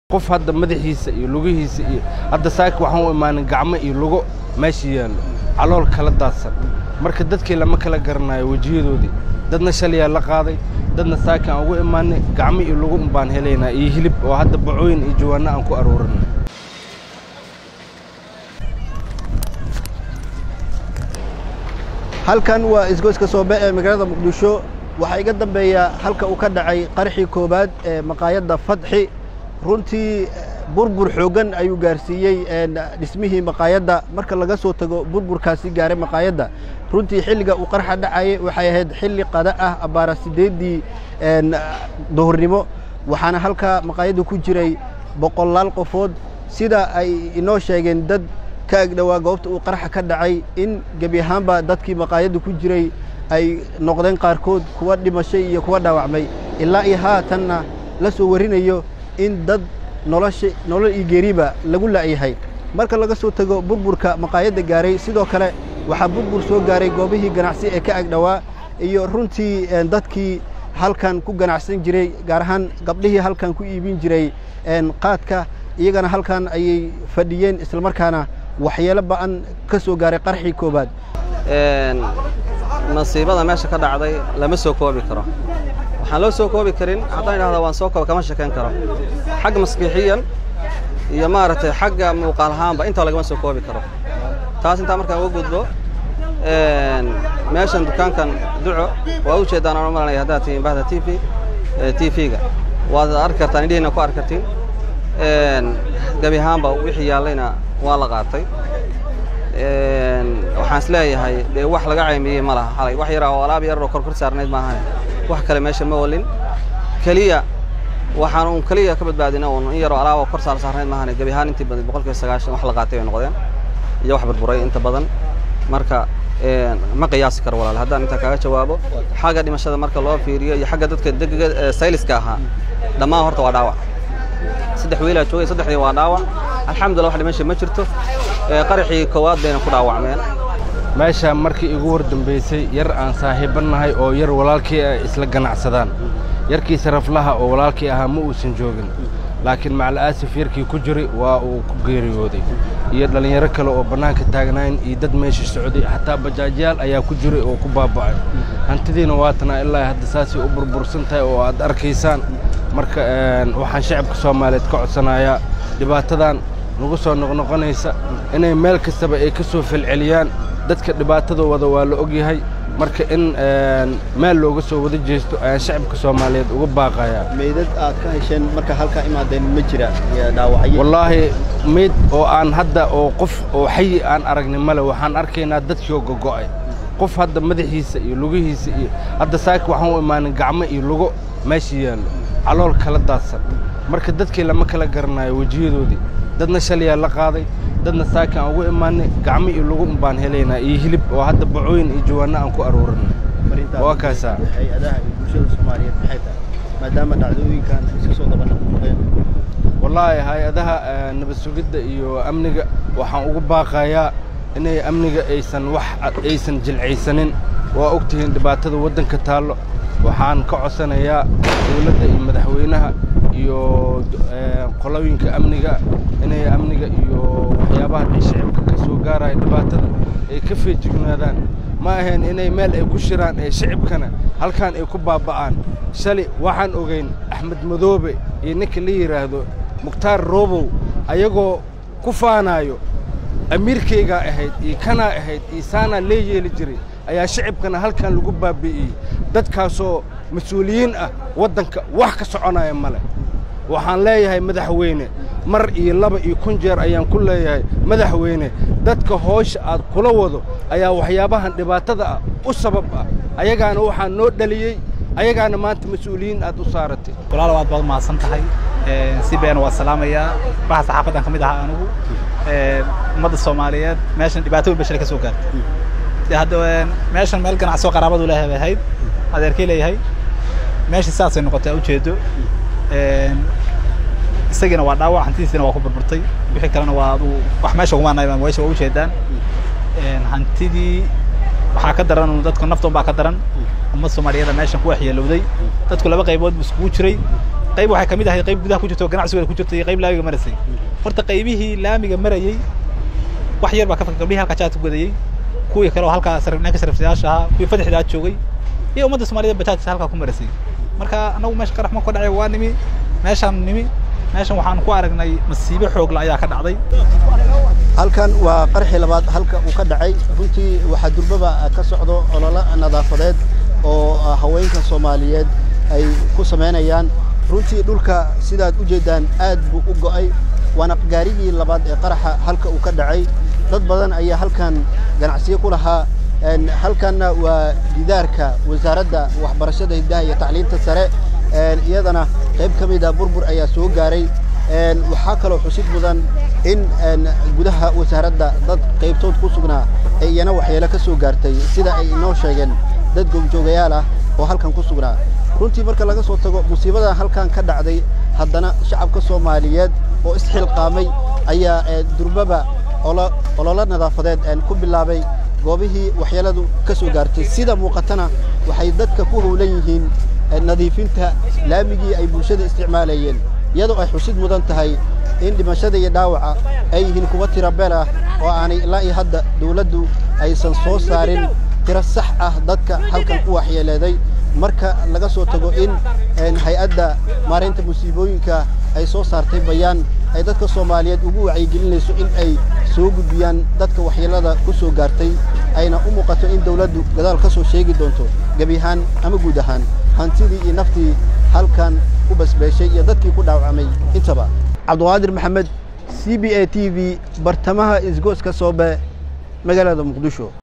qof hadda madaxiisa iyo lugihiisa iyo hadda saaka waxaan u imaanin gacmo iyo lugo meesha yaallo calool kala daadsan marka dadkii lama kala garanayo wejiyadoodii dadna shalayaa la qaaday dadna saaka aan ugu imaanay gacmo iyo lugo un baan helaynaa iyo hilib oo hadda bacooyin iyo jawaanno aan ku aruurinay halkan waa isgoyska soobe ee magaalada muqdisho waxaa iga dambeeya halka uu ka dhacay qarxii koowaad ee maqaayadda fadxi runtii burbur xooggan ayuu gaarsiiyey dhismihii maqaayadda marka laga soo tago burburkaasi gaaray maqaayadda runtii xilliga uu qarxa dhacayay waxay ahayd xilli qada ah abbaara siddeeddii duhurnimo waxaana halka maqaayadda ku jiray boqolaal qofood sida ay inoo sheegeen dad ka agdhowaa goobta uu qarxa ka dhacay in gebi ahaanba dadkii maqaayadda ku jiray ay noqdeen qaarkood kuwa dhimashay iyo kuwa dhaawacmay ilaa iyo haatanna la soo warinayo in dad nolosha nolol iyo geeriba lagu la'yahay marka laga soo tago burburka maqaayadda gaaray sidoo kale waxaa burbur soo gaaray goobihii ganacsi ee ka agdhowaa iyo runtii dadkii halkan ku ganacsan jiray gaar ahaan gabdhihii halkan ku iibin jiray qaadka iyagana halkan ayay fadhiyeen islamarkaana waxyeelo ba'an ka soo gaaray qarxii koowaad nasiibada meesha ka dhacday lama soo koobi karo waxaan loo soo koobi karin haddaan idhahda waan soo kooba kama sheekayn karo xagga maskiixiyan iyo maaragtay xagga muuqaal ahaanba intaa lagama soo koobi karo taas intaa markaan uga gudbo meeshan dukaankan duco waa u jeeddaan aan u malanaya haddaad tihiin bahda t v t v-ga waad arki kartaan indhihiina ku arki kartiin gebi ahaanba wixii yaallayna waa la qaatay waxaan is leeyahay dee wax laga caymiyey ma laha xalay wax yaraa oo alaab yar oo korkor saarnayd maahan wax kale meesha ma olin keliya waxaan uun keliya ka badbaadina uun in yaroo alaab oo kor saar saarnayd maahan gebi ahaan intii badan boqolkiiba sagaashan wax la qaatay bay noqdeen iyo wax burburay inta badan marka ma qiyaasi karo walaal haddaan intaa kaaga jawaabo xagga dhimashada marka loo fiiriyo iyo xagga dadka degga sayliska ahaa dhammaan horta waa dhaawac saddex wiilaa joogay saddexdii waa dhaawac alxamdulillah wax dhimasha ma jirto qaraxii koowaad bayna ku dhaawacmeen meeshaa markii igu hor dambaysay yar aan saaxiibannahay oo yar walaalkii ay isla ganacsadaan yarkii saraflaha oo walaalkii ahaa ma uusan joogin laakiin macala'aasif yarkii ku jiray waa uu ku geeriyooday iyo dhallinyaro kale oo bannaanka taagnayn iyo dad meesha socday xataa bajaajyaal ayaa ku jiray oo ku baaba'ay hantidiina waatanaa ilaa hadda saasay u burbursan tahay oo aad arkaysaan marka waxaan shacabka soomaaliyeed ka codsanayaa dhibaatadan nagu soo noqnoqonaysa inay meel kastaba ay ka soo falceliyaan dadka dhibaatadooda waa la og yahay marka in meel looga soo wada jeesto ayaan shacabka soomaaliyeed uga baaqayaa meydad aad ka hesheen marka halkaa imaadeen ma jira dhaawacyo wallaahi meyd oo aan hadda oo qof oo xayi aan aragnay male waxaan arkaynaa dadkiioo gogo'ay qof hadda madaxiisa iyo lugihiisa iyo hadda saaka waxaan u imaanin gacmo iyo lugo meesha yaallo calool kala daadsan marka dadkii lama kala garanayo wejiyadoodii dadna shalayaa la qaaday dadna saaka aan ugu imaanay gacmo iyo lugo un baan helaynaa iyo hilib oo hadda bacooyin iyo jawaanno aan ku aruurinay waa kaasaa hay-adaha iyo bulshada soomaaliyeed maxay tahay maadaama dhacdooyinkan iska soo daba noqnoqdeen wallaahi hay-adaha nabad sugidda iyo amniga waxaan ugu baaqayaa inay amniga aysan wax aysan jilcaysanin waa og tihiin dhibaatada waddanka taallo waxaan ka codsanayaa dawladda iyo madaxweynaha iyo qolooyinka amniga inay amniga iyo waxyaabaha dhi shicibka ka soo gaaraya dhibaatada ay ka feejignaadaan ma ahayn inay meel ay ku shiraan ee shicibkana halkaan ay ku baaba'aan shali waxaan ogayn axmed madoobe iyo ninka la yidhaahdo mukhtaar roobow ayagoo ku faanaayo amiirkaygaa ahayd iyo kanaa ahayd iyo saanaa lee yeeli jiray ayaa shicibkana halkan lagu baabi'iyey dadkaasoo mas-uuliyiin ah waddanka wax ka soconaya male waxaan leeyahay madaxweyne mar iyo laba iyo kun jeer ayaan ku leeyahay madaxweyne dadka hoosha aad kula wado ayaa waxyaabahan dhibaatada ah u sabab ah ayagaana waxaa noo dhaliyey ayagaana maanta mas-uuliyiin aad u saaratay walaal waad baad mahadsan tahay si beena waa salaamayaa waxa saxaafaddan ka mid ahaa anigu ummadda soomaaliyeed meeshan dhibaato weyn bashar ka soo gaartay hadda meeshan meel ganacsioo qaraabadu leeyahay bay ahayd adeerkay leeyahay meeshii saasay noqotay ujeedo isagiina waa dhaawac hantidiisina waa ku burburtay wixii kalena waa adu wax meesha ugumaanay meesha waa ujeedaan hantidii waxaa ka daran dadku naftoon baa ka daran ummad soomaaliyada meeshan ku waxyeelowday dadku laba qaybood bu iskugu jiray qayb waxay kamid ahay qayb gudaha ku jirto ganacsigeeda ku jirta iyo qayb laamiga maraysay horta qaybihii laamiga marayey wax yar baa ka fakay gabdhihii halkaa jaadka godayey kuwii kale oo halkaa sarifnaanka sariftayaasha ahaa kuwii fadexdaa joogay iyo ummadda soomaaliyeed bajaajta halkaa ku maraysay marka anagu meesha qarax ma ka dhacay waa nimi meeshaan nimi meeshan waxaan ku aragnay masiibo xoogla ayaa ka dhacday halkan waa qarxii labaad halka uu ka dhacay runtii waxaa durbaba ka socdo ololo nadaafadeed oo haweenka soomaaliyeed ay ku samaynayaan runtii dhulka sidaad u jeeddaan aad buu u go'ay waana gaarigii labaad ee qaraxa halka uu ka dhacay dad badan ayaa halkan ganacsiyo ku lahaa halkanna waa gidaarka wasaaradda waxbarashada hiddaha iyo tacliinta sare iyadana qayb ka mid a burbur ayaa soo gaaray waxaa kaloo xusid mudan in gudaha wasaaradda dad qaybtood ku sugnaa ee iyana waxyeelo ka soo gaartay sida ay inoo sheegeen dad goobjoogayaal ah oo halkan ku sugnaa runtii marka laga soo tago musiibada halkan ka dhacday haddana shacabka soomaaliyeed oo isxilqaamay ayaa durbaba ololo nadaafadeed ku bilaabay goobihii waxyeeladu ka soo gaartay sida muuqatana waxay dadka ku howlan yihiin nadiifinta laamigii ay bulshada isticmaalayeen iyadoo ay xusid mudan tahay in dhimashada iyo dhaawaca ay yihiin kuwa tira beel ah oo aanay ilaa iyo hadda dawladdu aysan soo saarin tiro sax ah dadka halkan ku waxyeeleeday marka laga soo tago in hay-adda maareynta musiibooyinka ay soo saartay bayaan ay dadka soomaaliyeed ugu wacyigelinayso in ay soo gudbiyaan dadka waxyeelada ku soo gaartay ayna u muuqato in dawladdu gadaal ka soo sheegi doonto gebi ahaan ama guud ahaan hantidii iyo naftii halkan u basbeeshay iyo dadkii ku dhaawacmay intaba cabdiqaadir maxamed c b a t v bartamaha isgooska soobe magaalada muqdisho